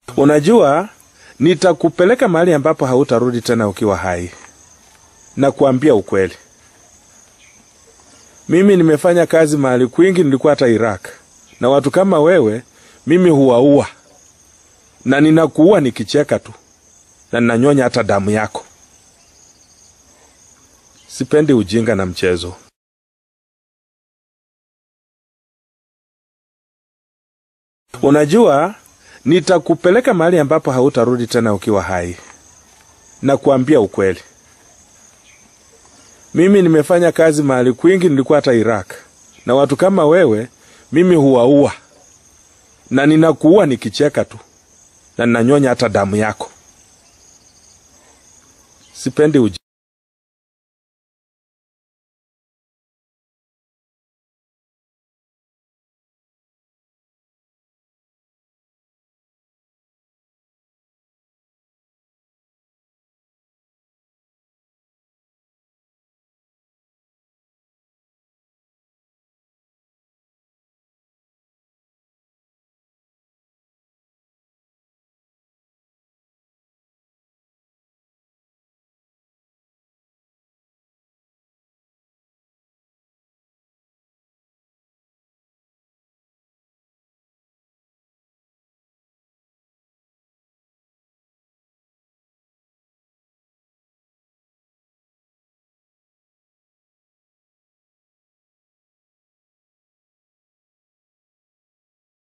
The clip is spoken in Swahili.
Unajua, nitakupeleka mahali ambapo hautarudi tena ukiwa hai, na kuambia ukweli. Mimi nimefanya kazi mahali kwingi, nilikuwa hata Iraq, na watu kama wewe mimi huwaua, na ninakuua nikicheka tu, na ninanyonya hata damu yako. Sipendi ujinga na mchezo. Unajua, nitakupeleka mahali ambapo hautarudi tena ukiwa hai, na kuambia ukweli. Mimi nimefanya kazi mahali kwingi, nilikuwa hata Iraq, na watu kama wewe mimi huwaua, na ninakuua nikicheka tu, na ninanyonya hata damu yako. Sipendi ujinga.